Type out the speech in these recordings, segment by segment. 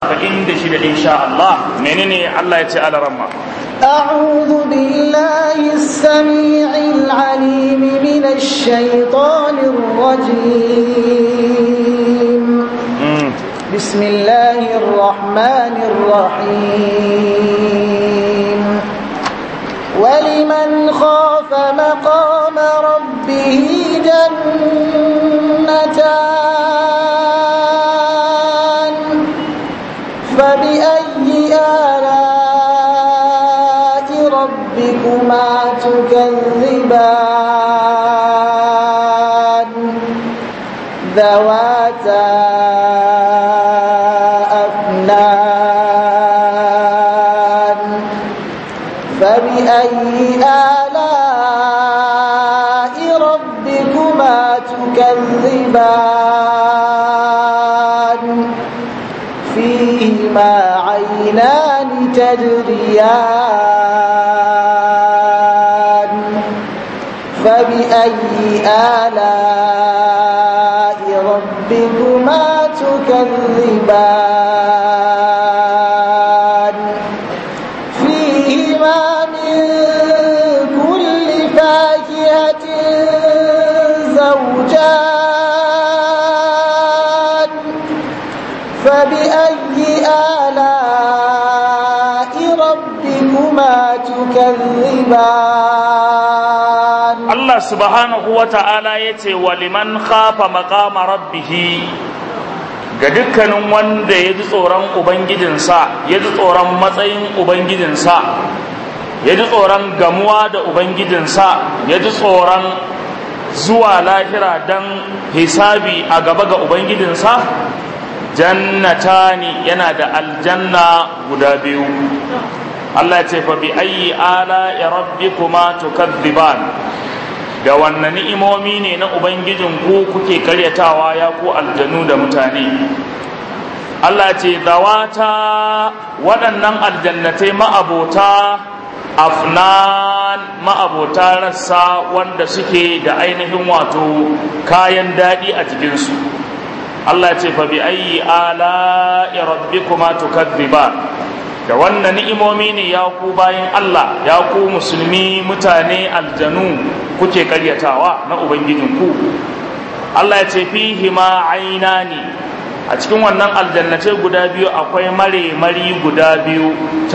inda shi da insha Allah menene Allah ya ce ala ramma أعوذ بالله السميع العليم من الشيطان الرجيم بسم الله الرحمن الرحيم ولمن خاف مقام ربه جنتان فبأي آلاء ربكما تكذبان ذواتا أفنان فبأي آلاء ربكما تكذبان فيهما عينان تجريان فبأي آلاء ربكما تكذبان فيهما من كل فاكهة زوجان فبأي آلاء ربكما تكذبان Allah subhanahu wa ta'ala ya ce wa liman khafa maqama rabbihi ga dukkanin wanda ya ji tsoron ubangijinsa ya ji tsoron matsayin ubangijinsa ya ji tsoron gamuwa da ubangijinsa ya ji tsoron zuwa lahira don hisabi a gaba ga ubangijinsa jannatani yana da aljanna guda biyu Allah ce fa bi ayyi ala ya rabbikuma tukadziban da wannan ni'imomi ne na ubangijin ku kuke karyatawa ya ku aljanu da mutane Allah ce zawata waɗannan aljannatai ma'abota afnan ma'abota rassa wanda suke da ainihin wato kayan daɗi a jikinsu Allah ce fa bi ayyi ala rabbikuma tukadziban da wannan ni'imomi ne ya ku bayan Allah ya ku musulmi mutane aljanu kuke karyatawa na ubangijinku Allah ya ce fihi ma ainani a cikin wannan aljannatai guda biyu akwai mare mari guda biyu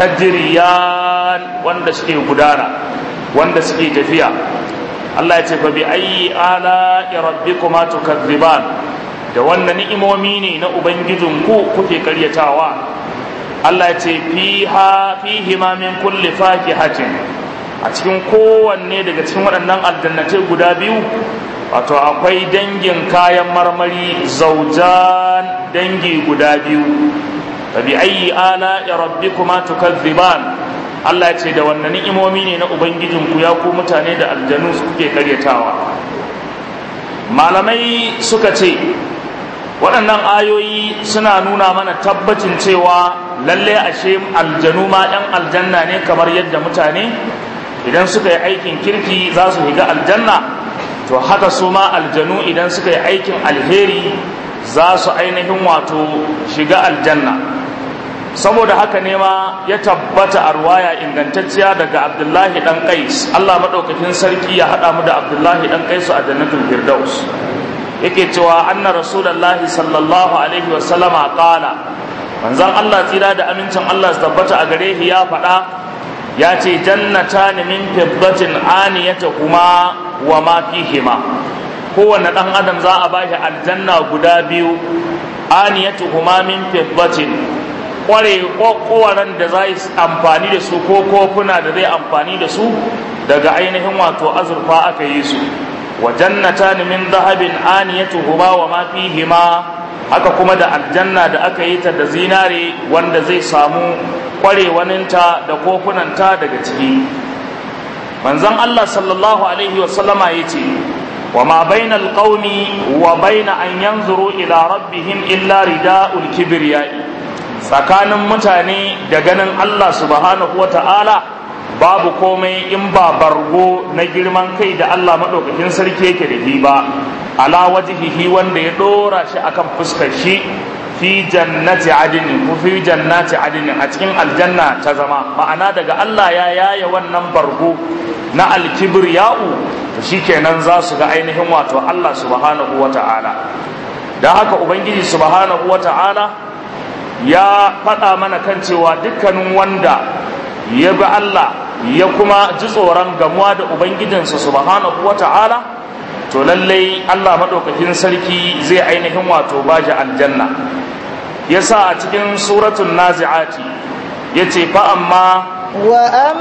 tajriyan wanda suke gudana wanda suke tafiya Allah ya ce fa bi ayyi ala rabbikuma tukadziban da wannan ni'imomi ne na ubangijinku kuke karyatawa Allah ya ce fiha fihi ma min kulli fakihatin a cikin kowanne daga cikin waɗannan aljannatai guda biyu wato akwai dangin kayan marmari zaujan dangi guda biyu fabi ayyi ala ya rabbikuma tukazziban Allah ya ce da wannan ni'imomi ne na ubangijinku ya ku mutane da aljanu suke karyatawa malamai suka ce waɗannan ayoyi suna nuna mana tabbacin cewa lalle ashe aljanu ma ɗan aljanna ne kamar yadda mutane idan suka yi aikin kirki za su higa aljanna to haka su ma aljanu idan suka yi aikin alheri za su ainihin wato shiga aljanna saboda haka ne ma ya tabbata a ruwaya ingantacciya daga abdullahi dan qais Allah madaukakin sarki ya haɗa mu da abdullahi dan qais a jannatul firdaus yake cewa anna rasulullahi sallallahu alaihi wasallama qala manzon Allah tsira da amincin Allah su tabbata a gare shi ya faɗa ya ce jannata ne min fiddatin aniyata kuma wa ma fihima kowanne ɗan adam za a bashi aljanna guda biyu aniyatu kuma min fiddatin kware kowaran da za yi amfani da su ko kofuna da zai amfani da su daga ainihin wato azurfa aka yi su wa jannatan min dhahabin aniyatuhuma wa ma fihima haka kuma da aljanna da aka yi ta da zinare wanda zai samu kwarewaninta da kofunanta daga ciki manzon Allah sallallahu alaihi wa sallama yace wa ma bainal qaumi wa baina an yanzuru ila rabbihim illa rida'ul kibriyai tsakanin mutane da ganin Allah subhanahu wa ta'ala babu komai in ba bargo na girman kai da Allah maɗaukakin sarki yake da shi ba ala wajihihi wanda ya ɗora shi akan fuskar shi fi jannati adinin ku fi jannati adinin a cikin aljanna ta zama ma'ana daga Allah ya yaya wannan bargo na alkibriya'u to shikenan za su ga ainihin wato Allah subhanahu wata'ala dan haka ubangiji subhanahu wata'ala ya faɗa mana kan cewa dukkanin wanda ya bi Allah ya kuma ji tsoron gamuwa da ubangijinsa subhanahu wata'ala to lallai Allah maɗaukakin sarki zai ainihin wato baji aljanna yasa a cikin suratul nazi'ati yace fa amma wa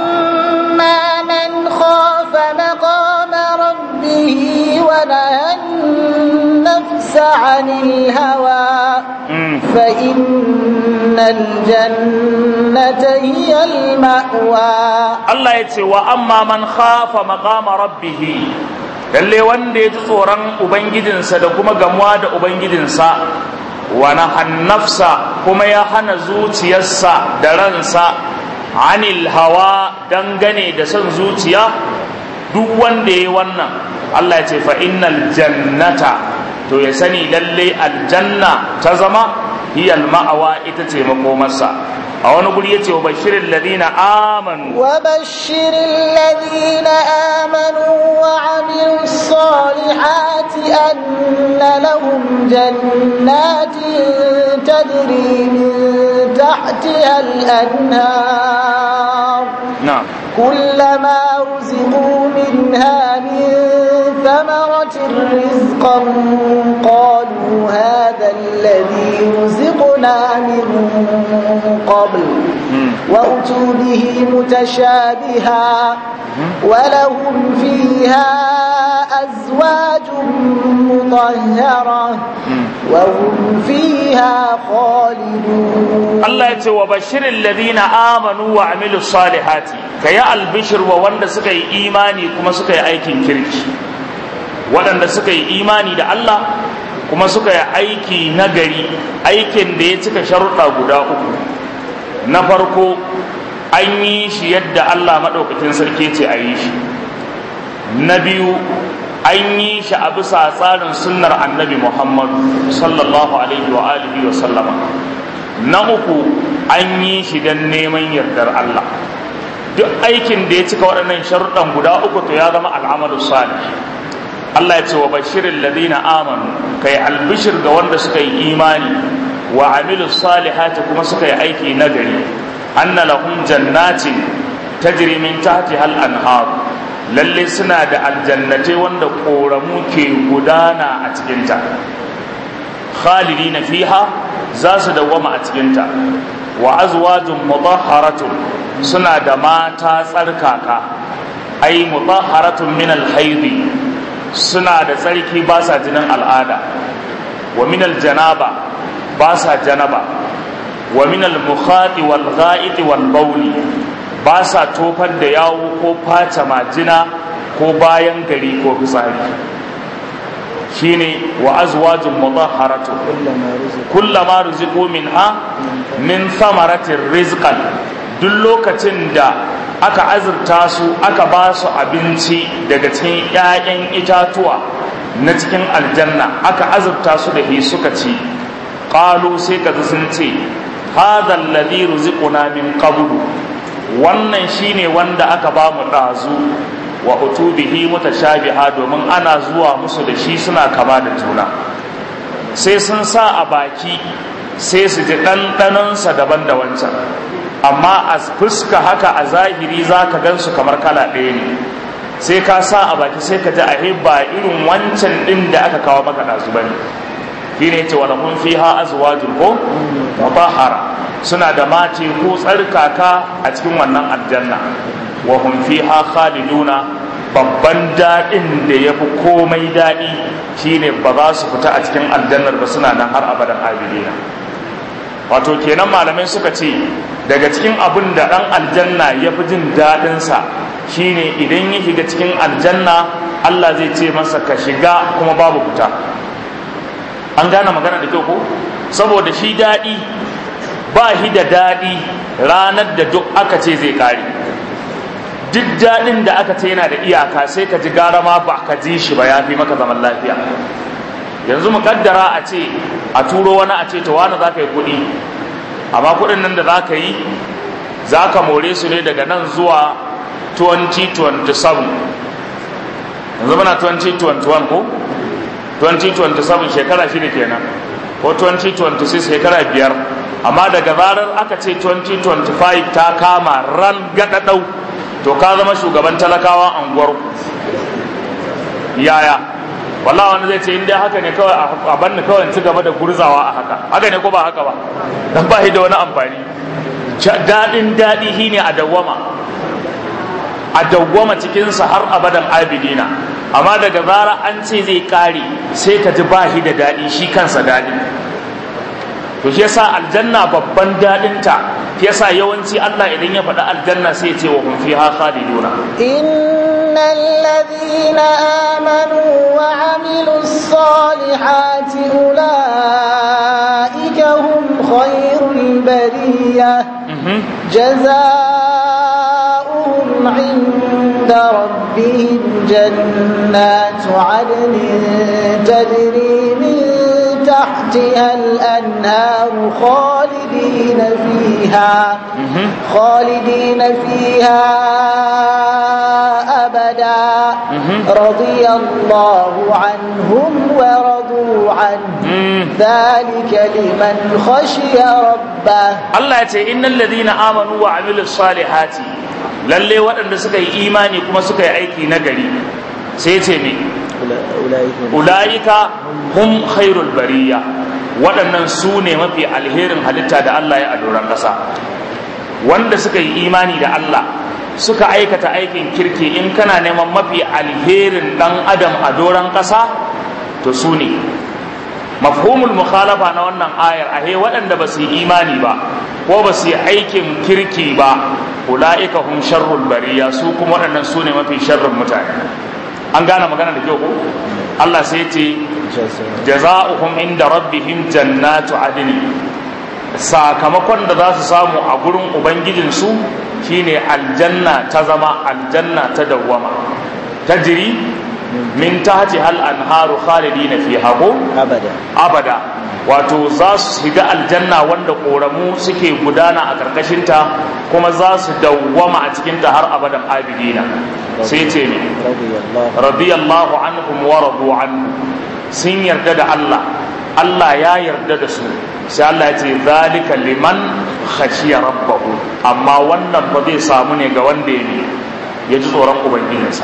amma man khafa maqama rabbih wa nahan nafsa 'anil hawa fa innal jannata hiya al ma'wa Allah yace wa amma man khafa maqama rabbih lalle wanda ya ji tsoron ubangijinsa da kuma gamuwa da ubangijinsa wani hannafsa kuma ya hana zuciyarsa da ransa anil hawa dangane da son zuciya duk wanda ya yi wannan Allah ya ce fa innal jannata to ya sani lalle aljanna ta zama hiyal ma'awa ita ce makomarsa a wani guri yace wa bashirin ladina amanu wa bashirin ladina amanu wa amilu salihati anna lahum jannatin tajri min tahtiha al-anhar na'am كلما رزقوا منها من ثمرة رزقا قالوا هذا الذي رزقنا من قبل وأتوا به متشابها ولهم فيها أزواج مطهرة وهم فيها خالدون الله يتي وبشر الذين آمنوا وعملوا الصالحات كيا البشر ووند سكي إيماني كما سكي أيكين كريك waɗanda suka yi imani da Allah kuma suka yi aiki nagari aikin da ya cika sharuɗa guda uku na farko an yi shi yadda Allah maɗaukakin sarki ce a yi shi na biyu an yi shi a bisa tsarin sunnar annabi Muhammad sallallahu alaihi wa alihi wa sallama na uku an yi shi don neman yardar Allah duk aikin da ya cika waɗannan sharuɗan guda uku to ya zama al'amalu salih Allah ya ce wa bashirin ladina amanu kai albishir ga wanda suka yi imani wa amilu salihati kuma suka yi aiki nagari anna lahum jannatin tajri min tahtiha al-anhar lalle suna da aljannatai wanda koramu ke gudana a cikinta khalidina fiha za su dawwama a cikinta wa azwajun mutahharatun suna da mata tsarkaka ai mutahharatun min al-haidi suna da tsarki ba sa jinin al'ada wa minal janaba ba sa janaba wa minal mukhati wal gha'iti wal bawli ba sa tofar da yawo ko face majina ko bayan gari ko fitsari shine wa azwajun mutahharatu kullama ruziqu minha min thamaratir rizqan duk lokacin da aka azurta su aka ba su abinci daga cikin 'ya'yan itatuwa na cikin aljanna aka azurta su da suka ci ƙalu sai ka sun ce hadha alladhi ruziquna min qablu wannan shine wanda aka ba mu ɗazu wa utubihi mutashabiha domin ana zuwa musu da shi suna kama da juna sai sun sa a baki sai su ji ɗanɗanonsa daban da wancan amma a fuska haka a zahiri za ka gan su kamar kala ɗaya ne sai ka sa a baki sai ka ji a ba irin wancan ɗin da aka kawo maka ɗazu ba ne shi ne ce wani mun fi ha azuwajin ko mutahara suna da mace ko tsarkaka a cikin wannan aljanna wa hum fiha khaliduna babban daɗin da ya fi komai daɗi shine ba za su fita a cikin aljannar ba suna nan har abadan abidina wato kenan malamai suka ce daga cikin abin da ɗan aljanna ya fi jin daɗinsa shine idan ya shiga cikin aljanna Allah zai ce masa ka shiga kuma babu fita an gane magana da kyau ko saboda shi daɗi ba shi da daɗi ranar da duk aka ce zai ƙare duk daɗin da aka ce yana da iyaka sai ka ji gara ma ba ka ji shi ba ya fi maka zaman lafiya yanzu mu kaddara a ce a turo wani a ce ta wani za ka yi kuɗi amma kuɗin nan da za ka yi za ka more su ne daga nan zuwa 2027 yanzu muna 2021 ko 2027 shekara shida kenan ko 2026 shekara biyar amma daga zarar aka ce 2025 ta kama ran gaɗaɗau to ka zama shugaban talakawa anguwar yaya wallah wani zai ce inda haka ne kawai a banni kawai ci gaba da gurzawa a haka haka ne ko ba haka ba dan ba da wani amfani daɗin daɗi shine a dawwama a dawwama cikinsa har abadan abidina amma daga zara an ce zai kare sai ka ji bahi da daɗi shi kansa daɗi to shi yasa aljanna babban daɗinta shi yasa yawanci Allah idan ya faɗi aljanna sai ya ce wa hum fiha khaliduna innal ladhina amanu wa amilus salihati ulaika hum khairul bariyah جزاؤهم عند ربهم جنات عدن تجري من تحتها الأنهار خالدين فيها خالدين فيها أبدا رضي الله عنهم ورضوا عنه ذلك لمن خشي ربه الله يتي إن الذين آمنوا وعملوا الصالحات lalle waɗanda suka yi imani kuma suka yi aiki na gari sai ce me ula'ika hum khairul bariya waɗannan su ne mafi alherin halitta da Allah ya adoran ƙasa wanda suka yi imani da Allah suka aikata aikin kirki in kana neman mafi alherin ɗan adam a doron ƙasa to su ne mafhumul mukhalafa na wannan ayar ahe waɗanda ba su yi imani ba ko ba su yi aikin kirki ba ula'ika hum sharrul bariya su kuma waɗannan su ne mafi sharrin mutane an gane magana da kyau ko Allah sai ce jaza'uhum inda rabbihim jannatu adni sakamakon da za su samu a gurin ubangijinsu shine aljanna ta zama aljanna ta dawwama tajri min tahti hal anharu khalidina fiha ko abada abada wato za su shiga aljanna wanda koramu suke gudana a karkashinta kuma za su dawwama a cikinta har abadan abidina sai ce ne radiyallahu anhum wa radu anhu sun yarda da Allah Allah ya yarda da su sai Allah ya ce zalika liman khashiya rabbahu amma wannan ba zai samu ne ga wanda ya ya ji tsoron ubangijinsa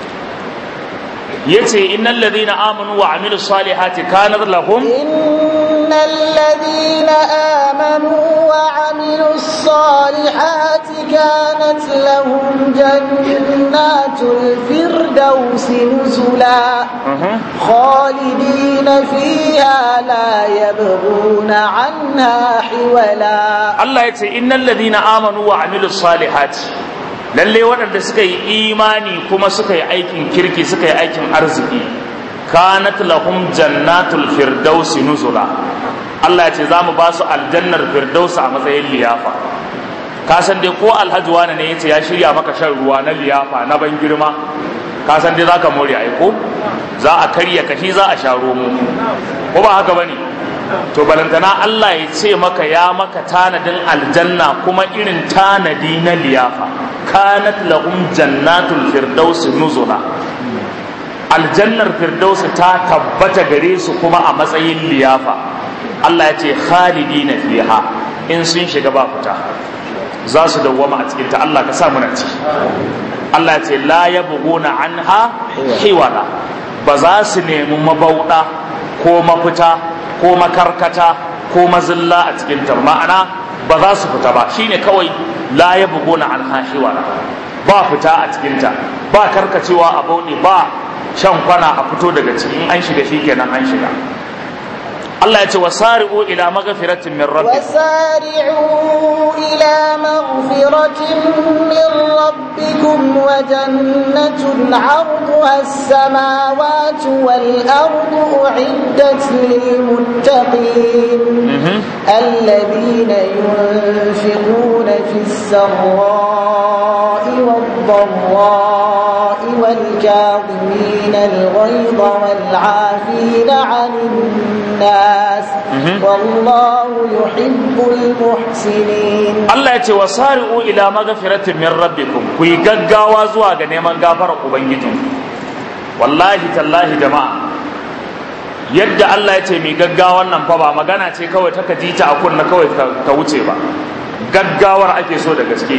yace innal ladina amanu wa amilu salihati kanat lahum innal ladina amanu wa amilu salihati kanat lahum jannatul firdausi nuzula khalidina fiha la yabghuna anha hiwala Allah yace innal ladina amanu wa amilu salihati lalle waɗanda suka yi imani kuma suka yi aikin kirki suka yi aikin arziki kanat lahum jannatul firdausi nuzula Allah ya ce za mu ba su aljannar firdausi a matsayin liyafa ka san dai ko alhaji wani ne yace ya shirya maka shan ruwa na liyafa na ban girma ka san dai zaka more ai ko za a karya kashi za a sha romo ko ba haka bane to balantana Allah ya ce maka ya maka tanadin aljanna kuma irin tanadi na liyafa kanat lahum jannatul firdausi nuzula aljannar firdausi ta tabbata gare su kuma a matsayin liyafa Allah ya ce khalidina fiha in sun shiga ba fita za su dawwama a cikinta Allah ka sa muna ciki Allah ya ce la yabghuna anha hiwala ba za su nemi mabauda ko mafita ko makarkata ko mazilla a cikin ta ma'ana ba za su fita ba shine kawai la ya bugona an hashiwara ba fita a cikin ta ba karkacewa a bauɗe ba shan kwana a fito daga cikin an shiga shikenan an shiga Allah ya ce wasari'u ila maghfiratin min rabbikum وسارعوا إلى مغفرة من ربكم وجنة عرضها السماوات والأرض أعدت للمتقين الذين ينفقون في السراء والضراء والكاظمين الغيظ والعافين عن الناس والله يحب المحسنين Allah ya ce wa sari'u ila magfiratin min rabbikum ku yi gaggawa zuwa ga neman gafarar ubangijin wallahi tallahi jama'a yadda Allah ya ce mai gaggawan nan fa ba magana ce kawai ta kaji ta a kunna kawai ka wuce ba gaggawar ake so da gaske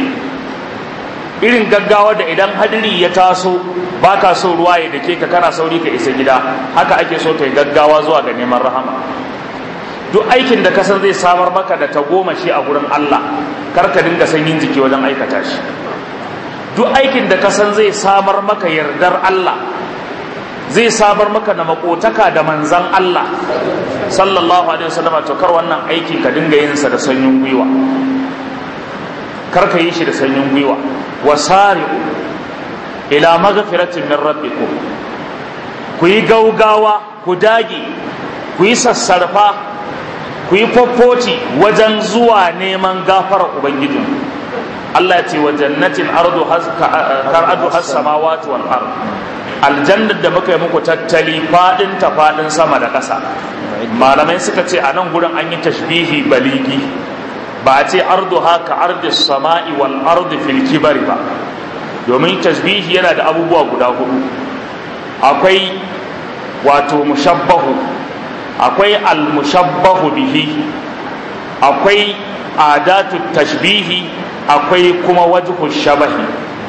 irin gaggawa da idan hadiri ya taso baka so ruwa ya dake ka kana sauri ka isa gida haka ake so kai gaggawa zuwa ga neman rahama duk aikin da kasan zai samar maka da tagomashi a gurin Allah kar ka dinga sanyin jiki wajen aikata shi duk aikin da kasan zai samar maka yardar Allah zai samar maka da makotaka da manzan Allah sallallahu alaihi wasallam to kar wannan aiki ka dinga yin sa da sanyin gwiwa kar ka yi shi da sanyin gwiwa wasari'u ila maghfiratin min rabbikum ku yi gaugawa ku dage ku yi sassarfa ku yi fofoti wajen zuwa neman gafarar ubangijin Allah ya ce wa jannatin ardu kar ardu has samawati wal ard aljannar da muka yi muku tattali fadin ta fadin sama da ƙasa malamai suka ce a nan gurin an yi tashbihi baligi ba a ce ardu haka ardi sama'i wal ardi fil kibari ba domin tashbihi yana da abubuwa guda hudu akwai wato mushabbahu akwai al-mushabbahu bihi akwai adatu tashbihi akwai kuma wajhu shabahi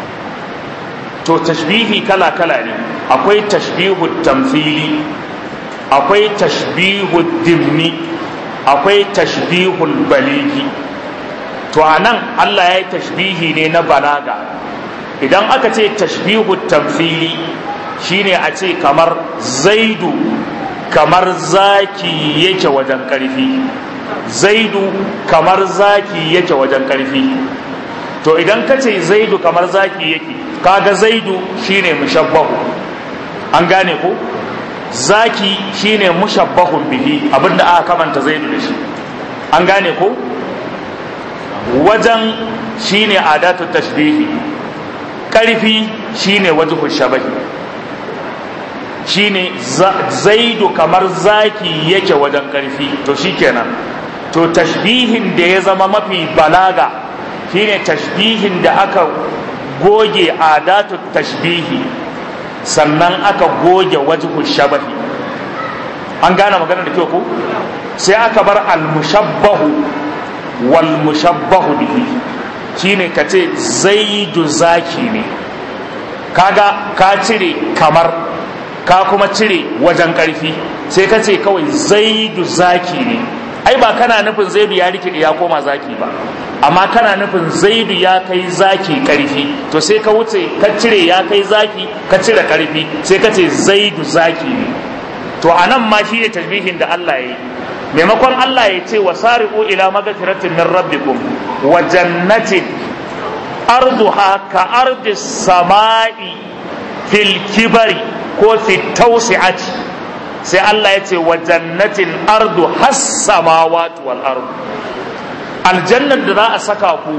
to tashbihi kala kala ne akwai tashbihu tamthili akwai tashbihu dimni akwai tashbihul baligi to anan Allah ya yi tashbihi ne na balaga idan aka ce tashbihu tamthili shine a ce kamar zaidu kamar zaki yake wajen ƙarfi zaidu kamar zaki yake wajen ƙarfi to idan ka ce zaidu kamar zaki yake kaga zaidu shine mushabbahu an gane ko zaki shine mushabbahun bihi abinda aka kamanta zaidu da shi an gane ko wajen shine adatu tashbihi ƙarfi shine wajhu shabahi shine zaidu kamar zaki yake wajen karfi to shikenan to tashbihin da ya zama mafi balaga shine tashbihin da aka goge adatu tashbihi sannan aka goge wajhu shabahi an gane magana da kyau ko sai aka bar al-mushabbahu wal mushabbahu bihi shine kace zaidu zaki ne kaga ka cire kamar ka kuma cire wajen ƙarfi sai ka ce kawai zaidu zaki ne ai ba kana nufin zaidu ya rikide ya koma zaki ba amma kana nufin zaidu ya kai zaki ƙarfi to sai ka wuce ka cire ya kai zaki ka cire ƙarfi sai ka ce zaidu zaki ne to a nan ma shi ne tasbihin da Allah ya yi maimakon Allah ya ce wa sari'u ila magfiratin min rabbikum wa jannatin arduha ka ardis sama'i fil kibari ko fi tausi'ati sai Allah ya ce wa jannatin ardu has samawati wal ardu aljannar da za a saka ku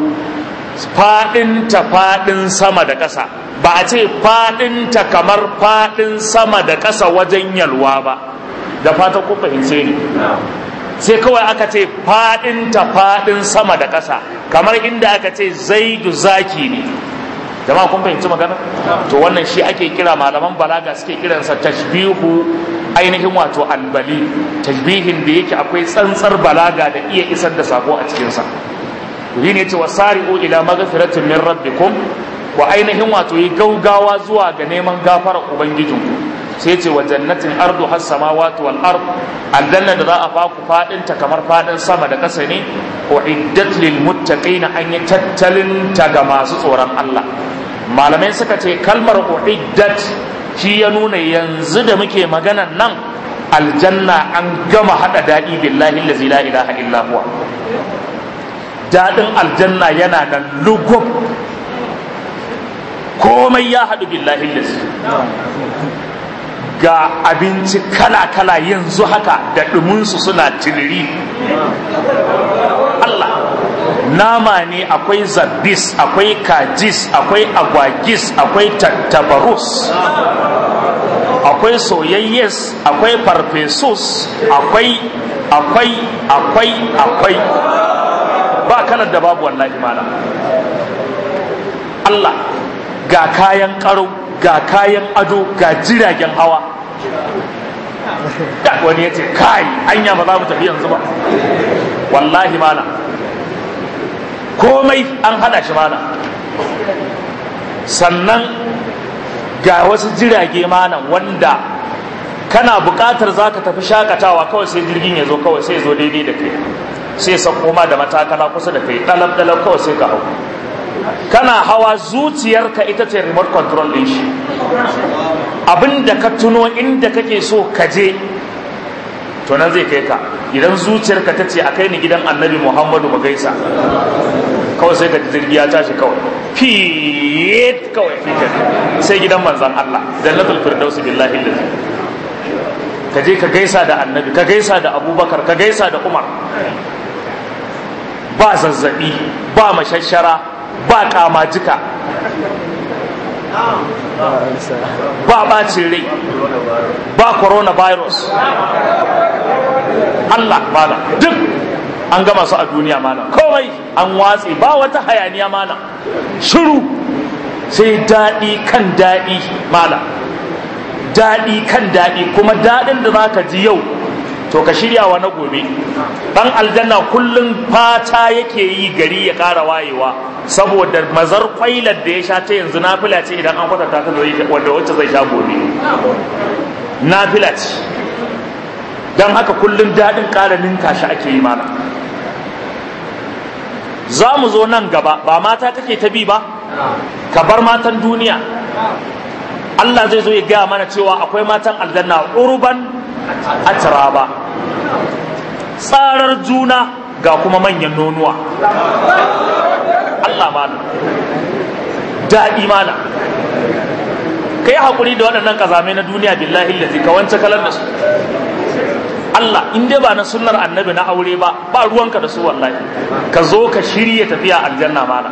fadin ta fadin sama da ƙasa ba a ce fadin ta kamar fadin sama da ƙasa wajen yalwa ba da fata ku fahimce ni sai kawai aka ce fadin ta fadin sama da ƙasa kamar inda aka ce zaidu zaki ne jama'a kun fahimci magana to wannan shi ake kira malaman balaga suke kiransa tashbihu ainihin wato albali tashbihin da yake akwai tsantsar balaga da iya isar da sako a cikinsa yi ne ce wasari'u ila maghfiratin min rabbikum wa ainihin wato yi gaugawa zuwa ga neman gafarar ubangijinku sai ce wa jannatin ardu has samawati wal ard aljanna da za a faku fadin ta kamar fadin sama da ƙasa ne uiddat lil muttaqin an yi tattalin ta ga masu tsoron Allah malamai suka ce kalmar uiddat shi ya nuna yanzu da muke maganan nan aljanna an gama hada dadi billahi allazi la ilaha illa huwa dadin aljanna yana da lugub komai ya hadu billahi allazi ga abinci kala-kala yanzu haka da ɗuminsu suna tiriri Allah nama ne akwai zabis akwai kajis akwai agwagis akwai tattabarus akwai soyayyes akwai farfesus akwai akwai akwai akwai ba kalar da babu wallahi mana Allah ga kayan karo ga kayan ado ga jiragen hawa wani ya ce kai anya ba za mu tafi yanzu ba wallahi mana komai an hada shi mana sannan ga wasu jirage manan wanda kana buƙatar za ka tafi shakatawa kawai sai jirgin ya zo kawai sai zo daidai da kai sai sauko ma da matakala kusa da kai ɗalab ɗalab kawai sai ka hau kana hawa zuciyarka ita ce remote control ɗin shi abinda ka tuno inda kake so ka je to nan zai kai ka idan zuciyarka ta ce a kai ni gidan annabi muhammadu mu gaisa kawai sai ka ji jirgi ya tashi kawai fit kawai fitar sai gidan manzan Allah jannatul firdausi billahi lazi ka je ka gaisa da annabi ka gaisa da abubakar ka gaisa da umar ba zazzabi ba mashashara ba kamajika ba bacin rai ba coronavirus Allah mana duk an gama su a duniya mana komai an watse ba wata hayaniya mana shiru sai daɗi kan daɗi mana daɗi kan daɗi kuma daɗin da za ka ji yau to ka shirya wa na gobe ɗan aljanna kullum fata yake yi gari ya ƙara wayewa saboda mazar kwailar da ya sha ta yanzu nafila ce idan an kwatanta ta wanda wacce zai sha gobe nafila ce don haka kullum daɗin ƙara ninka shi ake yi mana za mu zo nan gaba ba mata kake ta bi ba ka bar matan duniya Allah zai zo ya gaya mana cewa akwai matan aljanna urban atraba tsarar juna ga kuma manyan nonuwa Allah mana daɗi mana ka yi haƙuri da waɗannan ƙazamai na duniya billahi lazi ka wance kalar da su Allah in dai ba na sunnar annabi na aure ba ba ruwanka da su wallahi ka zo ka shirya tafiya aljanna mana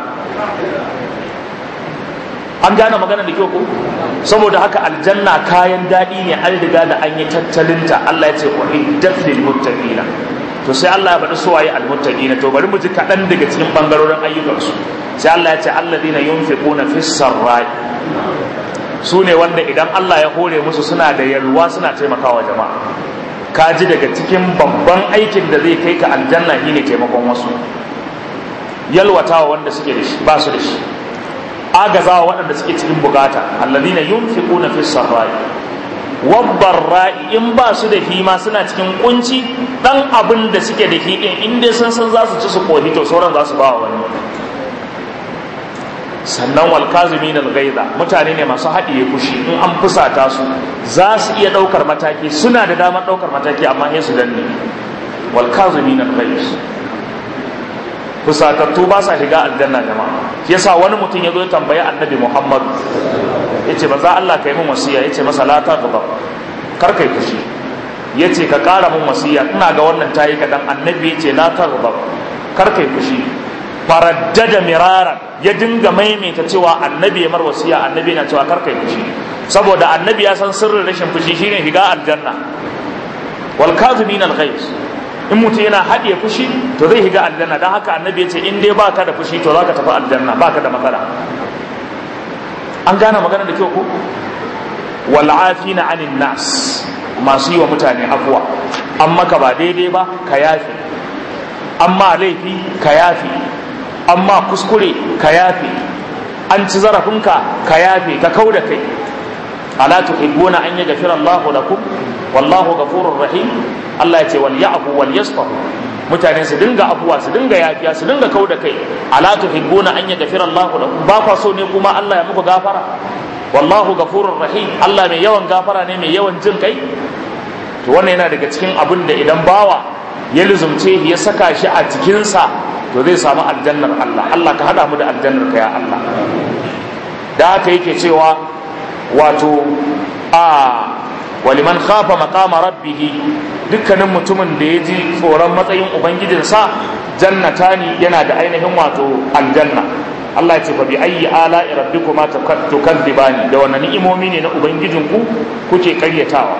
an gane magana da kyau ko saboda haka aljanna kayan daɗi ne an riga da an yi tattalinta Allah ya ce uiddat lil muttaqina to sai Allah ya faɗi suwaye al muttaqina to bari mu ji kaɗan daga cikin bangarorin ayyukansu sai Allah ya ce alladina yunfiquna fis sarrai su ne wanda idan Allah ya hore musu suna da yalwa suna taimakawa jama'a ka ji daga cikin babban aikin da zai kai ka aljanna shine taimakon wasu yalwatawa wanda suke da shi ba su da shi agazawa waɗanda suke cikin bukata alladhina yunfiquna fis sarrai wabbarra'i in ba su da hima suna cikin kunci dan abin da suke da hidin in dai sun san za su ci su kohi to sauran za su ba wa wani sannan wal kazimin al ghaiza mutane ne masu haɗiye fushi in an fusata su za su iya ɗaukar mataki suna da damar ɗaukar mataki amma sai su danne wal kazimin al ghaiz fusatattu ba sa shiga aljanna jama'a yasa wani mutum ya zo ya tambayi annabi muhammadu ya ce maza allah ka yi min wasiya ya ce masa la ta gaba kar kai fushi ya ce ka ƙara min wasiya ina ga wannan ta yi kaɗan annabi ya ce la ta gaba kar kai fushi faraddada miraran ya dinga maimaita cewa annabi ya mar wasiya annabi na cewa kar kai fushi saboda annabi ya san sirrin rashin fushi shine shiga aljanna wal kazimin al ghaiz in mutum yana haɗiye fushi to zai higa aljanna don haka annabi ya ce in dai baka da fushi to zaka tafi aljanna baka da matsala an gane magana da kyau ko wal afina anin nas masu yi wa mutane afuwa an maka ba daidai ba ka yafi amma laifi ka yafi amma kuskure ka yafi an ci zarafinka ka yafi ka kau da kai ala tuhibbuna an yaghfira Allahu lakum wallahu ghafurur rahim Allah ya ce wal ya'fu wal yasfahu mutane su dinga afuwa su dinga yafiya su dinga kau da kai ala tuhibbuna an yaghfira Allahu lakum ba kwa so ne kuma Allah ya muku gafara wallahu ghafurur rahim Allah mai yawan gafara ne mai yawan jin kai to wannan yana daga cikin abin da idan bawa ya luzumce ya saka shi a jikinsa to zai samu aljannar Allah Allah ka hada mu da aljannar ka ya Allah da haka yake cewa wato a waliman khafa maqama rabbih dukkanin mutumin da ya ji tsoron matsayin ubangijinsa jannatani yana da ainihin wato aljanna Allah ya ce fa bi ayyi ala rabbikuma tukadzibani da wannan ni'imomi ne na ubangijinku kuke karyatawa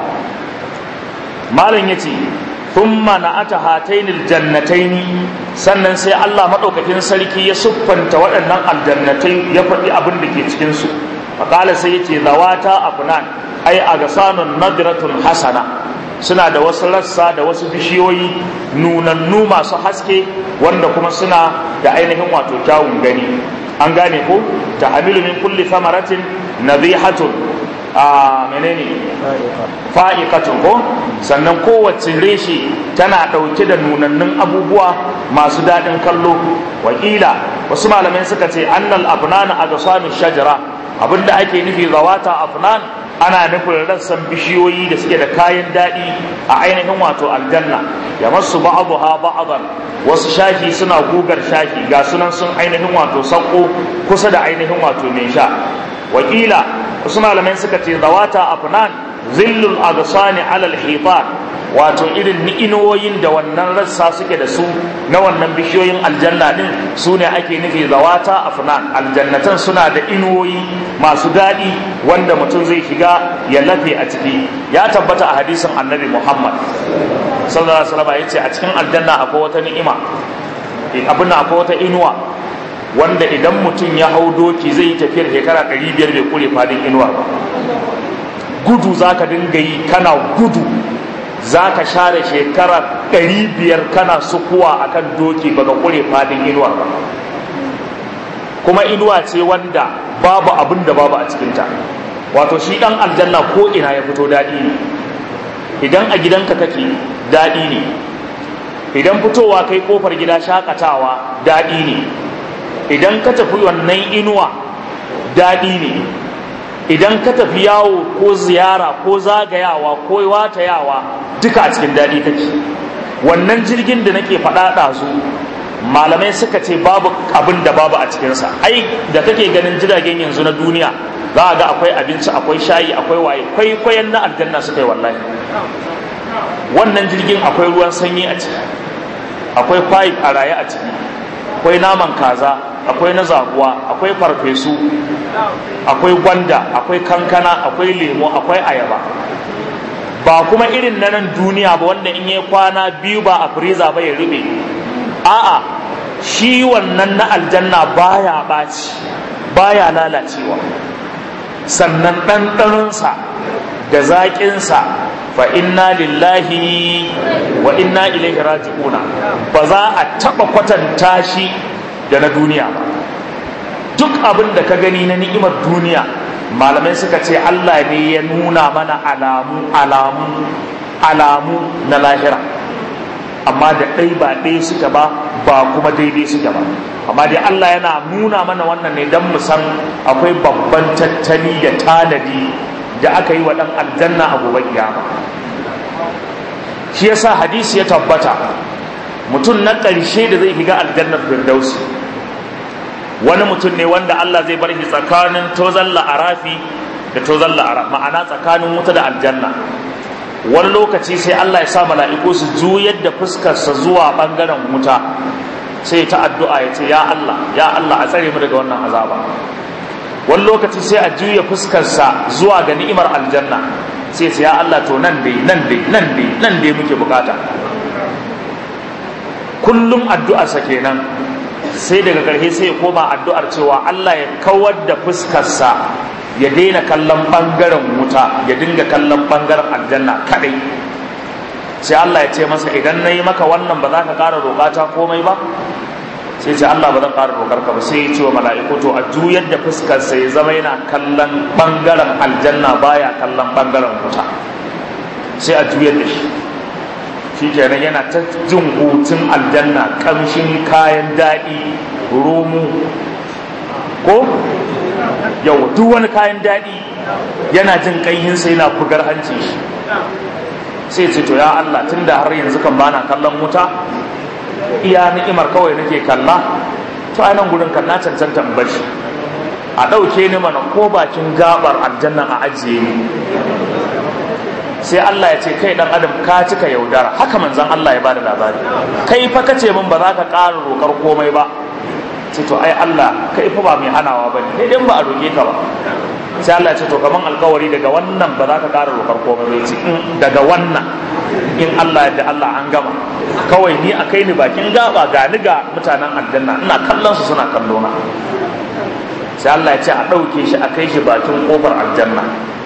malam yace thumma na'ata hatainil jannataini sannan sai Allah madaukakin sarki ya siffanta waɗannan aljannatai ya faɗi abin da ke cikin su faqala sai yace zawata afnan ai agasanun nadratun hasana suna da wasu rassa da wasu bishiyoyi nunannu masu haske wanda kuma suna da ainihin wato kyawun gani an gane ko ta hamilu min kulli samaratin nadhihatun a menene fa'iqatun ko sannan kowace reshe tana ɗauke da nunannun abubuwa masu daɗin kallo wakila wasu malamai suka ce annal afnana a gasami shajara abinda ake nufi zawata afnan ana nufin rassan bishiyoyi da suke da kayan daɗi a ainihin wato aljanna ya masu ba'adu ha ba'adan wasu shashi suna gugar shashi ga sunan sun ainihin wato sauko kusa da ainihin wato mai sha wakila wasu malamai suka ce zawata afnan zillul agsani alal hitan wato irin ni'inoyin da wannan rassa suke da su na wannan bishiyoyin aljanna din su ne ake nufi zawata afnan aljannatan suna da inuwoyi masu daɗi wanda mutum zai shiga ya lafe a ciki ya tabbata a hadisin annabi muhammad sallallahu alaihi wasallam yace a cikin aljanna akwai wata ni'ima abin akwai wata inuwa wanda idan mutum ya hau doki zai yi tafiyar shekara 500 bai kure fadin inuwar ba gudu zaka dinga yi kana gudu za ka share shekara ɗari biyar kana sukuwa a kan doki baka kure fadin inuwa ba kuma inuwa ce wanda babu abin da babu a cikinta wato shi ɗan aljanna ko ina ya fito daɗi ne idan a gidanka kake daɗi ne idan fitowa kai kofar gida shakatawa daɗi ne idan ka tafi wannan inuwa daɗi ne idan ka tafi yawo ko ziyara ko zagayawa ko watayawa duka a cikin daɗi kake wannan jirgin da nake faɗa ɗazu malamai suka ce babu abin da babu a cikinsa ai da kake ganin jiragen yanzu na duniya za a ga akwai abinci akwai shayi akwai waye kwaikwayon na aljanna suka yi wallahi wannan jirgin akwai ruwan sanyi a ciki akwai pipe a raye a ciki akwai naman kaza akwai na zaguwa akwai farfesu akwai gwanda akwai kankana akwai lemo akwai ayaba ba kuma irin na nan duniya ba wanda in yi kwana biyu ba a firiza ba ya rube a'a shi wannan na aljanna baya ɓaci baya lalacewa sannan ɗanɗanonsa da zaƙinsa fa inna lillahi wa inna ilaihi raji'una ba za a taɓa kwatanta shi da na duniya ba duk abin da ka gani na ni'imar duniya malamai suka ce Allah ne ya nuna mana alamu alamu alamu na lahira amma da ɗai ba ɗaya suke ba ba kuma daidai suke ba amma dai Allah yana nuna mana wannan ne don mu san akwai babban tattali da tanadi da aka yi wa ɗan aljanna a gobe kiyama shi yasa hadisi ya tabbata mutum na ƙarshe da zai shiga aljannar firdausi wani mutum ne wanda Allah zai bar shi tsakanin tozan la'arafi da tozan la'araf ma'ana tsakanin wuta da aljanna wani lokaci sai Allah ya sa mala'iku su juyar da fuskarsa zuwa ɓangaren wuta sai ta addu'a ya ce ya Allah ya Allah a tsare mu daga wannan azaba wani lokaci sai a juya fuskarsa zuwa ga ni'imar aljanna sai ce ya Allah to nan dai nan dai nan dai nan dai muke bukata kullum addu'arsa kenan sai daga ƙarshe sai ya koma addu'ar cewa Allah ya kawar da fuskarsa ya daina kallon ɓangaren wuta ya dinga kallon ɓangaren aljanna kaɗai sai Allah ya ce masa idan na yi maka wannan ba za ka ƙara roƙata komai ba sai ce Allah ba zan ƙara roƙar ka ba sai ya ce wa mala'iku to a juyar da fuskarsa ya zama yana kallon ɓangaren aljanna baya kallon ɓangaren wuta sai a juyar da shi shi kenan yana ta jin hutun aljanna kamshin kayan daɗi romu ko yau duk wani kayan daɗi yana jin ƙayinsa yana bugar hanci shi sai ce to ya Allah tun da har yanzu kan bana kallon wuta iya ni'imar kawai nake kalla to a nan gurin kan na cancanta in bashi a ɗauke ni mana ko bakin gabar aljanna a ajiye ni sai Allah ya ce kai dan adam ka cika yaudara haka manzon Allah ya bada labari kai fa kace min ba za ka ƙara roƙar komai ba ce to ai Allah kai fa ba mai hanawa bane sai dan ba a roƙe ka ba sai Allah ya ce to kaman alƙawari daga wannan ba za ka ƙara roƙar komai ba ce daga wannan in Allah da Allah an gama kawai ni a kai ni bakin gaba ga ni ga mutanen aljanna ina kallon su suna kallo na sai Allah ya ce a ɗauke shi a kai shi bakin ƙofar aljanna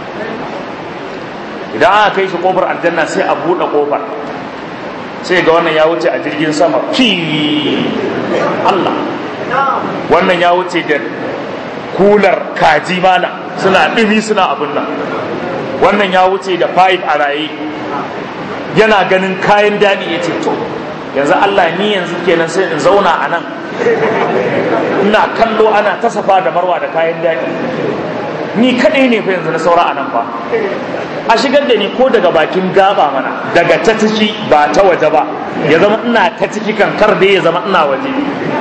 idan aka kai shi ƙofar aljanna sai a buɗe ƙofar sai ga wannan ya wuce a jirgin sama fi Allah wannan ya wuce da kular kaji mana suna ɗumi suna abin nan wannan ya wuce da five a raye yana ganin kayan daɗi ya ce to yanzu Allah ni yanzu kenan sai in zauna a nan ina kallo ana ta safa da marwa da kayan daɗi ni kaɗai ne fa yanzu na saura a nan fa a shigar da ni ko daga bakin gaba mana daga ta ciki ba ta waje ba ya zama ina ta ciki kankar dai ya zama ina waje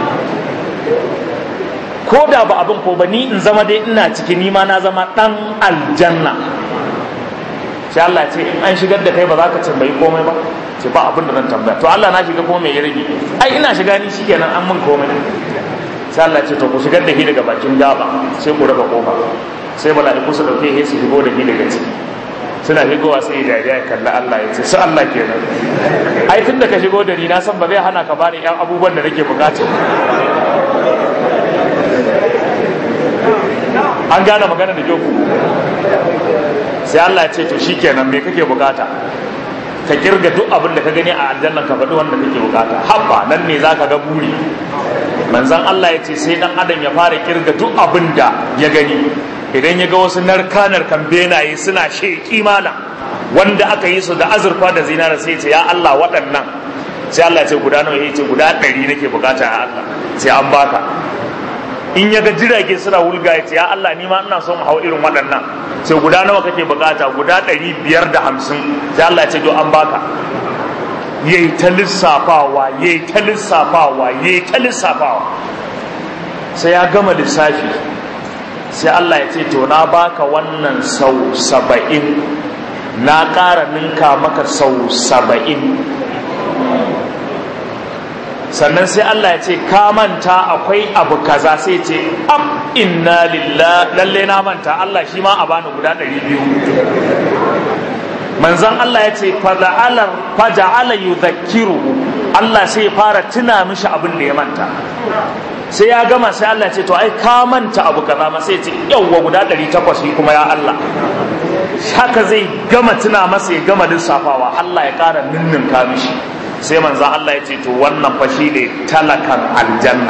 ko da ba abin ko ba ni in zama dai ina ciki ni ma na zama ɗan aljanna sai Allah ce in an shigar da kai ba za ka tambayi komai ba ce ba abin da zan tambaya to Allah na shiga kuma mai ya rage ai ina shiga ni shikenan an min komai sai Allah ce to ku shigar da shi daga bakin gaba sai ku raba kofa sai mala'iku su dauke shi su shigo da shi daga ciki suna shigowa sai dariya ya kalli Allah ya ce su Allah kenan ai tun da ka shigo da ni na san ba zai hana ka bani yan abubuwan da nake bukata an gane magana da ku sai Allah ya ce to shikenan me kake bukata ka kirga duk abin da ka gani a aljanna ka faɗi wanda kake bukata habba nan ne zaka ga buri manzon Allah ya ce sai dan adam ya fara kirga duk abin da ya gani idan ya ga wasu narka narkan benaye suna sheƙi mana wanda aka yi su da azurfa da zinara sai ce ya Allah waɗannan sai Allah ya ce guda nawa ya ce guda ɗari nake bukata ya Allah sai an baka in ya ga jirage suna wulga ya ce ya Allah ni ma ina so mu hau irin waɗannan sai guda nawa kake bukata guda ɗari biyar da hamsin sai Allah ya ce to an baka yayi ta lissafawa yayi ta lissafawa yayi ta lissafawa sai ya gama lissafi sai Allah ya ce to na baka wannan sau saba'in na ƙara ninka maka sau saba'in sannan sai Allah ya ce ka manta akwai abu kaza sai ce am inna lillah lalle na manta Allah shi ma a bani guda ɗari biyu manzon Allah ya ce faja'ala yudhakkiru Allah sai ya fara tuna mishi abin da ya manta sai ya gama sai Allah ya ce to ai ka manta abu kaza ma sai ya ce yawwa guda ɗari takwas shi kuma ya Allah haka zai gama tuna masa ya gama lissafawa Allah ya ƙara ninninka mishi sai manzo Allah ya ce to wannan fa ne talakan aljanna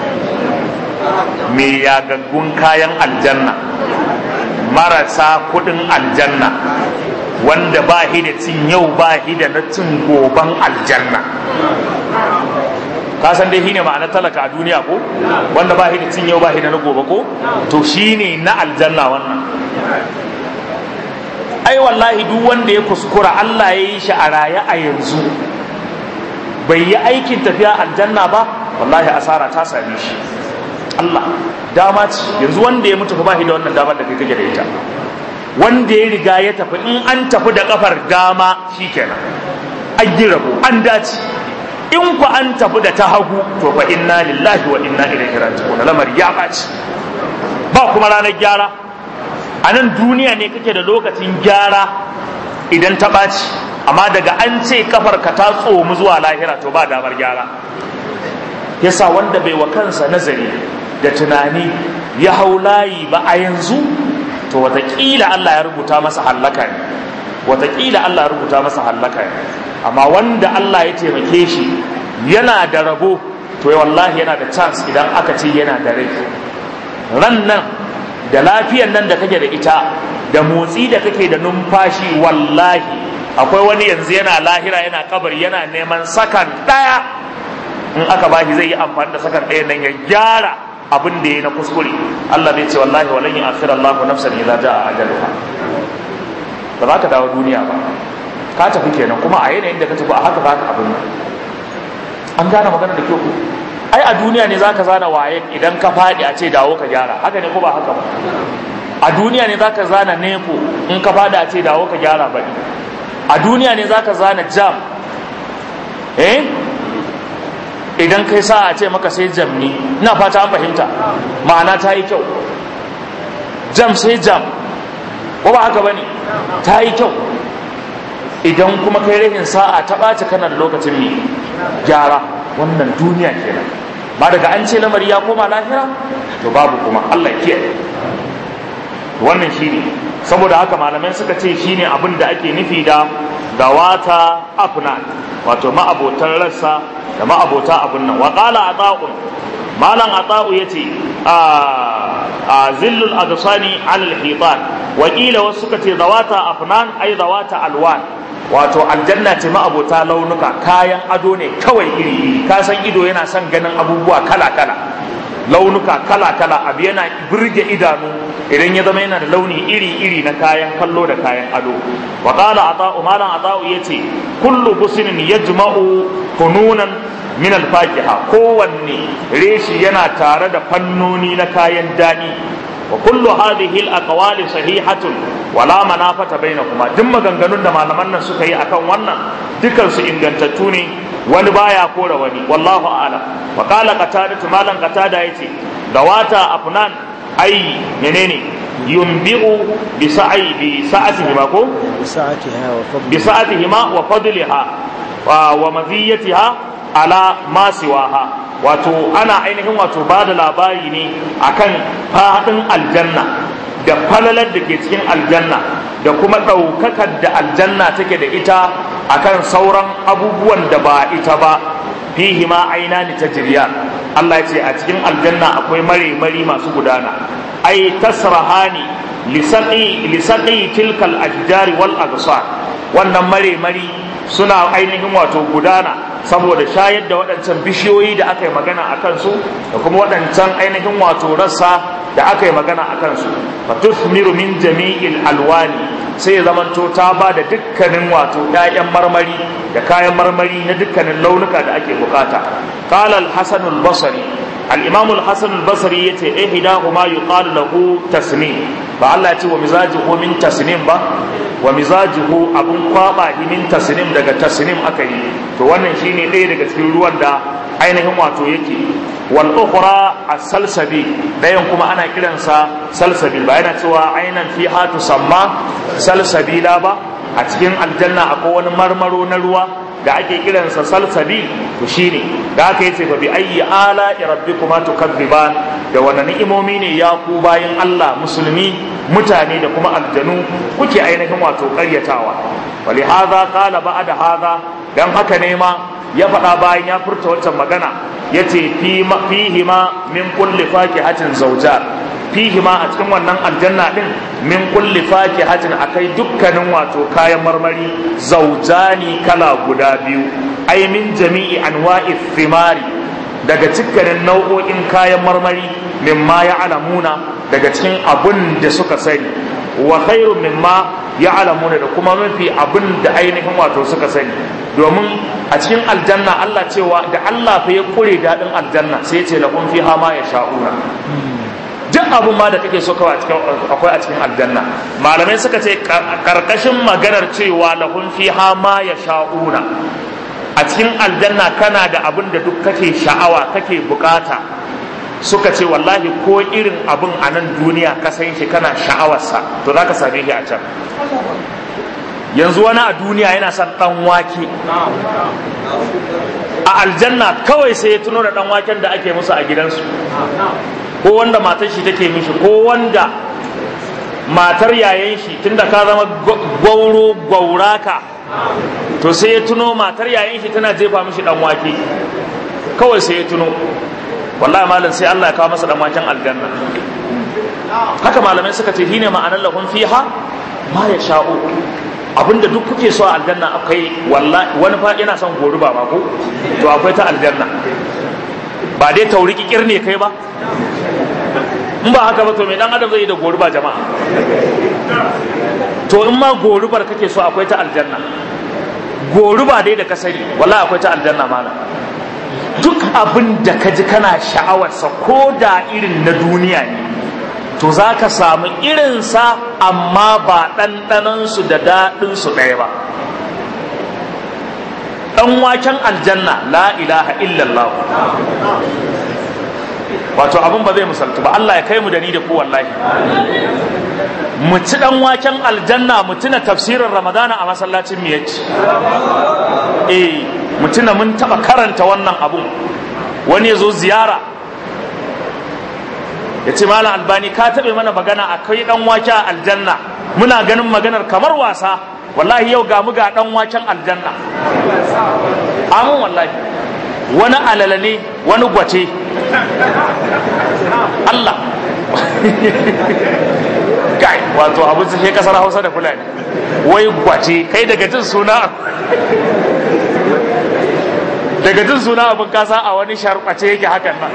me yagaggun kayan aljanna marasa kudin aljanna wanda ba shi da cin yau ba shi da na cin goban aljanna ka san dai shine ma'ana talaka a duniya ko wanda ba shi da cin yau ba shi da na gobe ko to shine na aljanna wannan ai wallahi duk wanda ya kuskura Allah ya yi shi a raye a yanzu bai yi aikin tafiya aljanna ba wallahi asara ta same shi Allah dama ce yanzu wanda ya mutu ba shi da wannan damar da kai kake da ita wanda ya riga ya tafi in an tafi da kafar dama shikenan an yi rabo an dace in ku an tafi da ta hagu to fa inna lillahi wa inna ilaihi raji'un lamar ya baci ba kuma ranar gyara a nan duniya ne kake da lokacin gyara idan ta ɓaci amma daga an ce kafar ka ta tsomu zuwa lahira to ba damar gyara yasa wanda bai wa kansa nazari da tunani ya hau layi ba a yanzu to watakila Allah ya rubuta masa hallaka ne watakila Allah ya rubuta masa hallaka ne amma wanda Allah ya taimake shi yana da rabo to wallahi yana da chance idan aka ce yana da rai ran nan da lafiyan nan da kake da ita da motsi da kake da numfashi wallahi akwai wani yanzu yana lahira yana kabari yana neman sakan ɗaya in aka bashi zai yi amfani da sakan ɗaya nan ya gyara abin da ya na kuskure Allah zai ce wallahi walan yu'akhir Allah nafsan idza jaa ajaluha ba za ka dawo duniya ba ka tafi kenan kuma a yanayin da ka tafi a haka za ka abin an gane magana da kyau ai a duniya ne zaka zana waye idan ka faɗi a ce dawo ka gyara haka ne ko ba haka ba a duniya ne zaka zana neko in ka faɗi a ce dawo ka gyara baɗi a duniya ne zaka zana jam eh idan kai sa a ce maka sai jam ne ina fata an fahimta ma'ana ta yi kyau jam sai jam ko ba haka bane ta yi kyau idan kuma kai rahin sa'a ta ɓaci kana da lokacin ne gyara wannan duniya kenan ba daga an ce lamari ya koma lahira to babu kuma Allah kiyaye wannan shine saboda haka malamai suka ce shine abin da ake nufi da dawata afna wato ma'abotan rassa da ma'abota abun nan wa qala ata'un malam ata'u yace a a zillul agsani al hitan wa qila wasu suka ce dawata afnan ay dawata alwan wato aljanna ce ma'abota launuka kayan ado ne kawai iri iri ka san ido yana son ganin abubuwa kala kala launuka kala kala abu yana burge idanu idan ya zama yana da launi iri iri na kayan kallo da kayan ado wa qala ata'u malam ata'u yace kullu busnin yajma'u fununan min al-faqiha kowanne reshi yana tare da fannoni na kayan dani wa kullu hadhihi al-aqwali sahihatun wala manafata bainakuma duk maganganun da malaman nan suka yi akan wannan dukan su ingantattu ne wani baya kora wani wallahu a'lam wa qala qatada malan qatada yace dawata afnan ai menene yunbi'u bi sa'i bi sa'atihi ko bi sa'atihi wa fadliha wa maziyatiha ala ma siwaha wato ana ainihin wato ba da labari ne akan fadin aljanna da falalar da ke cikin aljanna da kuma ɗaukakar da aljanna take da ita akan sauran abubuwan da ba ita ba fihi ma aina ni tajriya Allah ya ce a cikin aljanna akwai mare mari masu gudana ai tasrahani lisaqi lisaqi tilkal ashjari wal aghsar wannan mare mari suna ainihin wato gudana saboda shayar da waɗancan bishiyoyi da aka yi magana a kansu da kuma waɗancan ainihin wato rassa da aka yi magana a kansu fa tusmiru min jami'il alwani sai ya zamanto ta ba da dukkanin wato ƴaƴan marmari da kayan marmari na dukkanin launuka da ake bukata qala al-hasan al-basri al-imam al-hasan al-basri yace ihdahuma yuqalu lahu tasnim ba Allah ya ce wa mizajuhu min tasnim ba wa mizajuhu abun kwaba min tasnim daga tasnim aka yi to wannan shine ɗaya daga cikin ruwan da ainihin wato yake wal ukhra as-salsabi dayan kuma ana kiransa salsabil ba yana cewa ainan fi hatu samma salsabila ba a cikin aljanna akwai wani marmaro na ruwa da ake kiransa salsabi to shine da aka yace fa bi ayyi ala rabbikuma tukadziban da wannan ni'imomi ne ya ku bayin Allah musulmi mutane da kuma aljanu kuke ainihin wato ƙaryatawa wali hadha qala ba'da hadha dan haka ne ma ya faɗa bayan ya furta wancan magana yace fi fihi ma min kulli fakihatin zawjar fihi ma a cikin wannan aljanna din min kulli fakihatin akai dukkanin wato kayan marmari zaujani kala guda biyu ai min jami'i anwa'i thimari daga cikkanin nau'o'in kayan marmari mimma ya alamuna daga cikin abun da suka sani wa khairu mimma ya alamuna da kuma mafi abin da ainihin wato suka sani domin a cikin aljanna Allah cewa da Allah fa ya kure daɗin aljanna sai ya ce lahum fiha ma yasha'una duk abun ma da kake so kawai akwai a cikin aljanna malamai suka ce karkashin maganar cewa lahum fiha ma yasha'una a cikin aljanna kana da abin da duk kake sha'awa kake bukata suka ce wallahi ko irin abin a nan duniya ka san shi kana sha'awarsa to za ka same shi a can yanzu wani a duniya yana son dan wake a aljanna kawai sai ya tuno da dan waken da ake musu a gidansu ko wanda matar shi take mishi ko wanda matar yayan shi tunda ka zama gwauro gwauraka to sai ya tuno matar yayan shi tana jefa mishi dan wake kawai sai ya tuno wallahi malam sai Allah ya kawo masa dan waken aljanna haka malamai suka ce shine ma'anar lahum fiha ma ya sha'u abinda duk kuke so a aljanna akwai wallahi wani fa yana son goruba ba ko to akwai ta aljanna ba dai tauriki kirne kai ba in ba haka ba to me dan adam zai yi da goruba jama'a to in ma gorubar kake so akwai ta aljanna goruba dai da ka sani wallahi akwai ta aljanna malam duk abin da ka ji kana sha'awarsa ko da irin na duniya ne to za ka samu irinsa amma ba ɗanɗanansu da daɗinsu ɗaya ba dan waken aljanna la ilaha illallah wato abin ba zai musaltu ba Allah ya kai mu da ni da ku wallahi mu ci dan waken aljanna mu tuna tafsirin ramadana a masallacin miyaci eh mu tuna mun taba karanta wannan abun wani ya zo ziyara ya ce malam albani ka taɓe mana magana a kai dan wake a aljanna muna ganin maganar kamar wasa wallahi yau ga mu ga dan waken aljanna amin wallahi wani alala ne wani gwace Allah kai wato abu sai kasar hausa da fulani wai gwace kai daga jin suna daga jin suna abin kasa a wani sharɓace yake hakan nan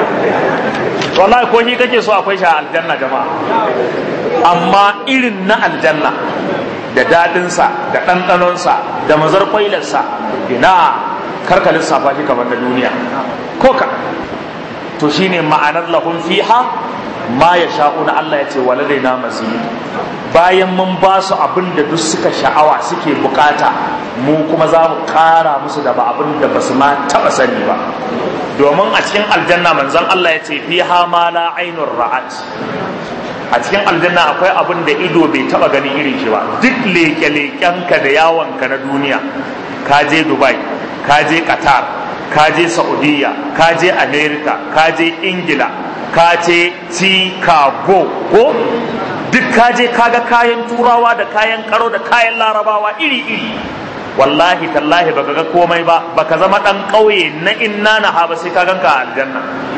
wallahi ko shi kake so akwai shi a aljanna jama'a amma irin na aljanna da daɗinsa da ɗanɗanonsa da mazar kwailarsa ina karka lissafa shi kamar na duniya ko ka to shine ma'anar lahum fiha ma ya sha'una Allah ya ce waladaina mazid bayan mun ba su abin da duk suka sha'awa suke bukata mu kuma za mu kara musu da ba abin da basu ma taba sani ba domin a cikin aljanna manzon Allah ya ce fiha ma la ainur ra'at a cikin aljanna akwai abin da ido bai taba gani irin shi ba duk leke-lekenka da yawonka na duniya ka je dubai ka je qatar ka je saudiya ka je america ka je ingila ka je chicago ko duk ka je kaga kayan turawa da kayan karo da kayan larabawa iri-iri wallahi tallahi baka ga komai ba baka zama dan ƙauye na inna na ha ba sai ka ganka a aljanna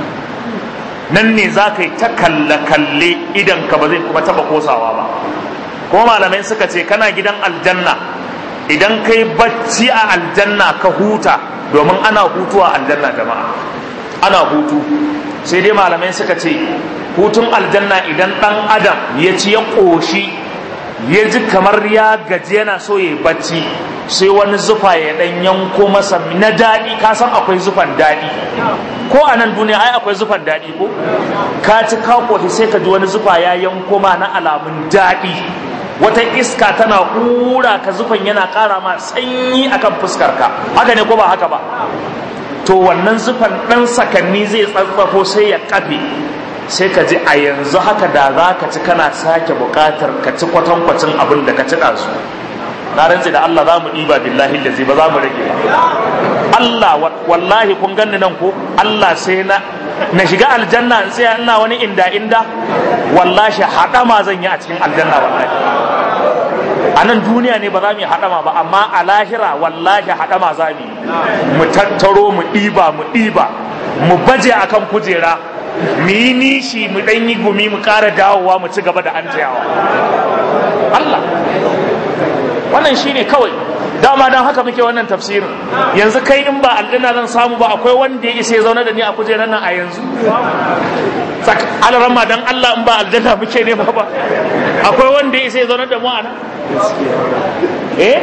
nan ne za ka yi ta kalle-kalle idan ka ba zai kuma taba kosawa ba kuma malamai suka ce kana gidan aljanna idan kai bacci a aljanna ka huta domin ana hutu a aljanna jama'a ana hutu sai dai malamai suka ce hutun aljanna idan dan adam ya ci ya ƙoshi ya ji kamar ya gaji yana so ya bacci sai wani zufa ya dan yanko masa na daɗi ka san akwai zufan daɗi ko a nan duniya ai akwai zufan daɗi ko ka ci ka ƙoshi sai ka ji wani zufa ya yanko ma na alamun daɗi wata iska tana hura ka zufan yana ƙara ma sanyi akan fuskar ka haka ne ko ba haka ba to wannan zufan ɗan sakanni zai tsatsafo sai ya kafe sai ka ji a yanzu haka da za ka ci kana sake buƙatar ka ci kwatankwacin abin da ka ci ɗazu na rantsi da Allah za mu ɗiba billahi da ba za mu rage ba Allah wallahi kun ganni nan ko Allah sai na na shiga aljanna in tsaya ina wani inda inda wallahi haɗama zan yi a cikin aljanna wallahi a nan duniya ne ba za mu yi haɗama ba amma a lahira wallahi haɗama za mu mu tattaro mu ɗiba mu ɗiba mu baje akan kujera mu yi nishi mu ɗan yi gumi mu ƙara dawowa mu ci gaba da an Allah wannan shine kawai dama don haka muke wannan tafsirin yanzu kai in ba aljanna zan samu ba akwai wanda ya isa ya zaune da ni a kujerar nan a yanzu alarama don Allah in ba aljanna muke ne ba akwai wanda ya isa ya zaune da mu a nan eh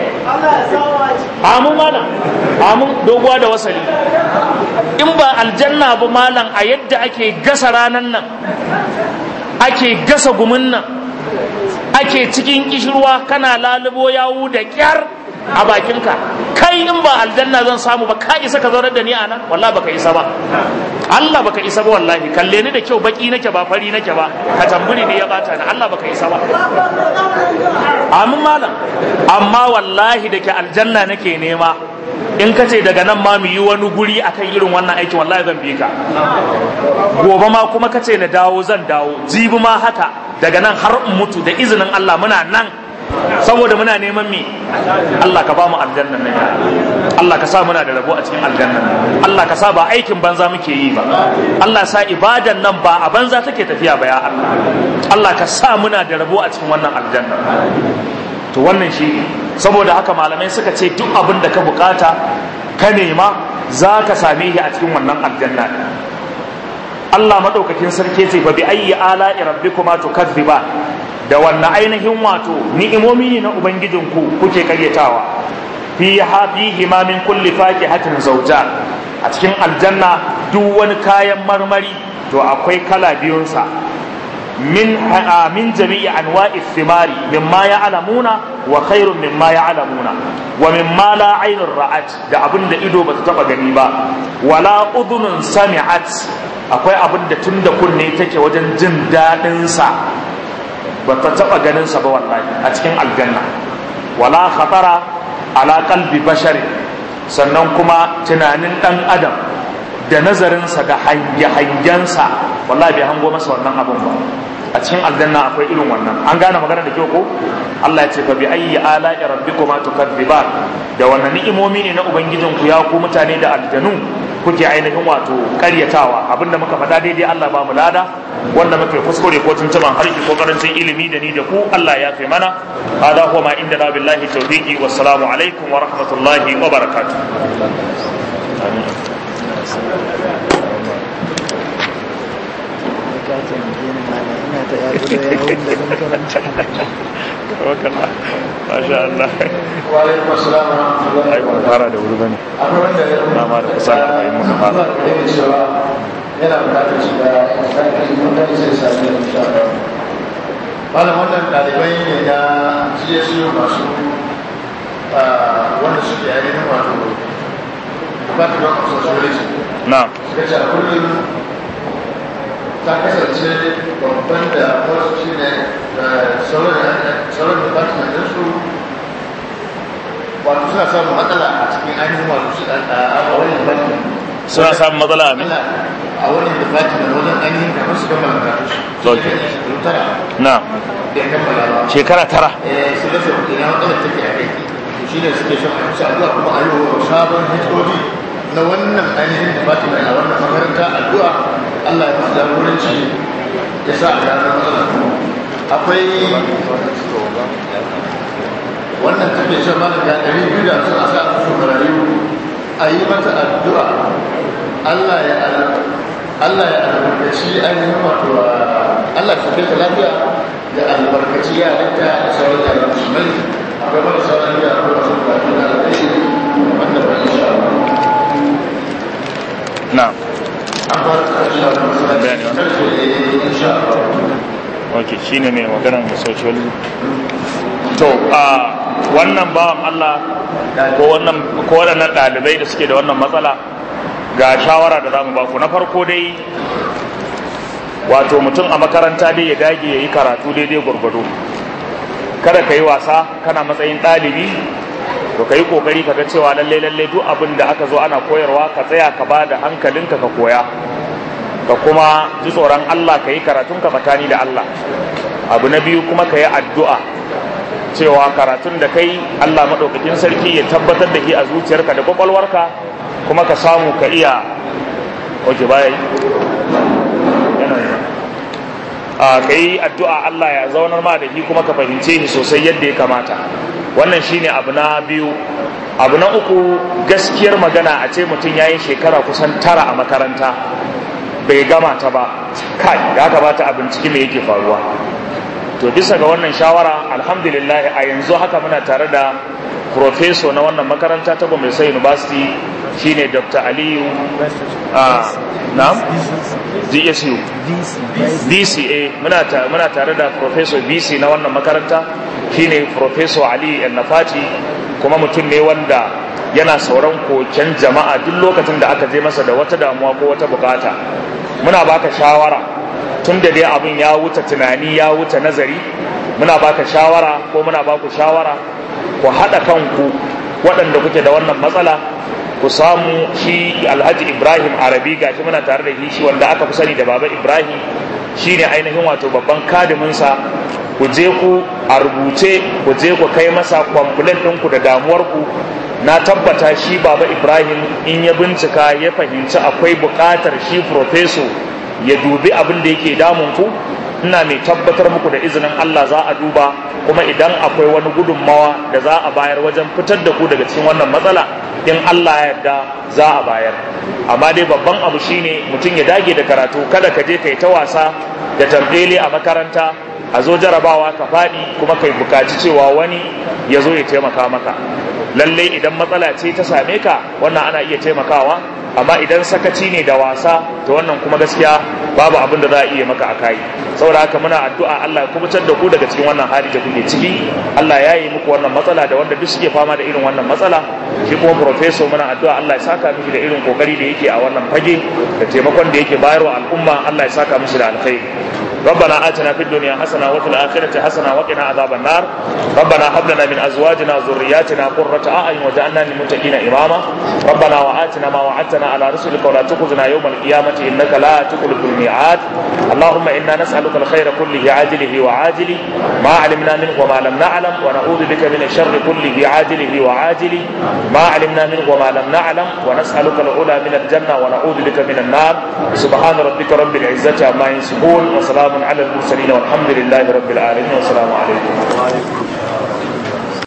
amun mana amun doguwa da wasali in ba aljanna ba malam a yadda ake gasa ranan nan ake gasa gumin nan ake cikin kishirwa kana lalubo yawu da kyar a bakinka kai in ba aljanna zan samu ba ka isa ka zaunar da ni a nan wallahi baka isa ba Allah baka isa ba wallahi kalle ni da kyau baki nake ba fari nake ba ka tamburi ne ya bata ni Allah baka isa ba amin malam amma wallahi da ke aljanna nake nema in ka ce daga nan ma mu yi wani guri akan irin wannan aikin wallahi zan bi ka gobe ma kuma ka ce na dawo zan dawo jibi ma haka daga nan har in mutu da izinin Allah muna nan saboda muna neman me Allah ka ba mu aljannan nan Allah ka sa muna da rabo a cikin aljannan nan Allah ka sa ba aikin banza muke yi ba Allah sa ibadan nan ba a banza take tafiya ba ya Allah Allah ka sa muna da rabo a cikin wannan aljanna to wannan shi saboda haka malamai suka ce duk abin da ka bukata ka nema za ka same shi a cikin wannan aljanna Allah madaukakin sarki ce fa bi ayyi ala'i rabbikuma tukadziba da wannan ainihin wato ni'imomi ne na ubangijinku kuke karyatawa fi hafihi ma min kulli fakihatin zawja a cikin aljanna duk wani kayan marmari to akwai kala biyunsa min min jami'i anwa'i thimari mimma ya'lamuna wa khairun mimma ya'lamuna wa mimma la aynun ra'at da abin da ido bata taba gani ba wala udhunun sami'at akwai abin da tunda kunne take wajen jin dadin sa bata taba ganin sa ba wallahi a cikin aljanna wala khatara ala qalbi bashari sannan kuma tunanin dan adam da nazarinsa da hange-hangensa wallahi bai hango masa wannan abin ba a cikin aljanna akwai irin wannan an gane magana da kyau ko Allah ya ce fa bi ayyi ala'i rabbikuma tukadziban da wannan ni'imomi ne na ubangijin ku ya ku mutane da aljanu kuke ainihin wato karyatawa abinda muka faɗa daidai Allah ba mu lada wanda muka yi kuskure ko tuntuban harshe ko karancin ilimi da ni da ku Allah ya fi mana hada huwa ma inda na billahi tawfiqi wassalamu alaikum wa rahmatullahi wa barakatuh Masha Allah. Wa'alaikun assalam wa rahmatullahi Ai, ban fara da wuri bane. Akwai wanda ya Na ma da kusan arba'in muka fara. Yana cewa yana bukatar shiga ƙarfi mutane sai sami da insha Allah. Malam wannan ɗalibai ne na GSU masu wanda suke ainihin wato Department of Sociology. Na'am. Suka ce a kullum ta kasance babban da wasu shi ne sauran department ɗinsu wato suna samun matsala a cikin ainihin wato su a wani department Suna samun matsala a matsala a wani department wajen ainihin kamar su kammala karatu su Okay. shekaru tara Na'am. da kammala ba Shekara tara. eh su rasa ina matsalar take a kai to shi ne suke son a kusa addu'a kuma a yi wa sabon HOD na wannan ainihin department a wannan makaranta addu'a Allah ya fasa jagoranci ya sa a gano matsalar akwai wannan take shan malam ga ɗari biyu da sun a sa su marayu a yi mata addu'a Allah ya al- Allah ya albarkaci ainihin wato Allah ya kai ta lafiya da albarkaci yarinta da sauran yaran musulmai akwai marasa lafiya akwai masu bukatu na alƙashi wanda ba insha Allah Na'am. an fara insha Allah Bayani wannan? karfe insha Allah Ok, shine mai maganar social to a wannan bawan Allah ko wannan ko waɗannan ɗalibai da suke da wannan matsala ga shawara da zamu ba ku na farko dai wato mutum a makaranta dai ya dage ya yi karatu daidai gwargwado kada ka yi wasa kana matsayin ɗalibi to ka yi ƙoƙari ka ga cewa lallai lallai duk abin da aka zo ana koyarwa ka tsaya ka ba da hankalinka ka koya ka kuma ji tsoron Allah ka yi karatun ka tsakani da Allah abu na biyu kuma ka yi addu'a cewa karatun da kai Allah maɗaukakin sarki ya tabbatar da shi a zuciyarka da kwakwalwarka kuma ka samu ka iya oke baya yi yana yi a ka yi addu'a Allah ya zaunar ma da shi kuma ka fahimce shi sosai yadda ya kamata wannan shine abu na biyu abu na uku gaskiyar magana a ce mutum ya yi shekara kusan tara a makaranta bai gama ta ba kai ya kamata a binciki me yake faruwa to bisa ga wannan shawara alhamdulillah a yanzu haka muna tare da profeso na wannan makaranta ta Gombe State University shine Dr. Aliyu a na'am DSU DCA muna ta, muna tare da professor BC na wannan makaranta shine professor Ali Nafati kuma mutum ne wanda yana sauran koken jama'a duk lokacin da aka je masa da wata damuwa ko wata bukata muna baka shawara tun da dai abin ya wuce tunani ya wuce nazari muna baka shawara ko muna baku shawara ku haɗa kanku waɗanda kuke da wannan matsala ku samu shi alhaji ibrahim arabi gashi muna tare da shi wanda aka fi sani da baba ibrahim shine ainihin wato babban kadiminsa ku je ku a rubuce ku je ku kai masa kwamfulan ɗinku da damuwarku na tabbata shi baba ibrahim in ya bincika ya fahimci akwai buƙatar shi profeso ya dubi abin da yake damun ku ina mai tabbatar muku da izinin Allah za a duba kuma idan akwai wani gudunmawa da za a bayar wajen fitar da ku daga cikin wannan matsala in Allah ya yarda za a bayar amma dai babban abu shine mutum ya dage da karatu kada ka je kai ta wasa da tambele a makaranta a zo jarabawa ka faɗi kuma kai bukaci cewa wani ya zo ya taimaka maka lallai idan matsala ce ta same ka wannan ana iya taimakawa amma idan sakaci ne da wasa to wannan kuma gaskiya babu abin da za a iya maka a kai saboda haka muna addu'a Allah ya kubutar da ku daga cikin wannan hali da kuke ciki Allah ya yi muku wannan matsala da wanda duk suke fama da irin wannan matsala shi kuma professor muna addu'a Allah ya saka miki da irin kokari da yake a wannan fage da taimakon da yake bayarwa al'umma Allah ya saka mishi da alkhairi ربنا آتنا في الدنيا حسنة وفي الآخرة حسنة وقنا عذاب النار ربنا هب لنا من أزواجنا وذرياتنا قرة أعين وجعلنا للمتقين إماما ربنا وآتنا ما وعدتنا على رسلك ولا تخزنا يوم القيامة إنك لا تخلف الميعاد اللهم إنا نسألك الخير كله عاجله وعاجله ما علمنا منه وما لم نعلم ونعوذ بك من الشر كله عاجله وعاجله ما علمنا منه وما لم نعلم ونسألك العلا من الجنة ونعوذ بك من النار سبحان ربك رب العزة عما يصفون وسلام على المرسلين والحمد لله رب العالمين والسلام عليكم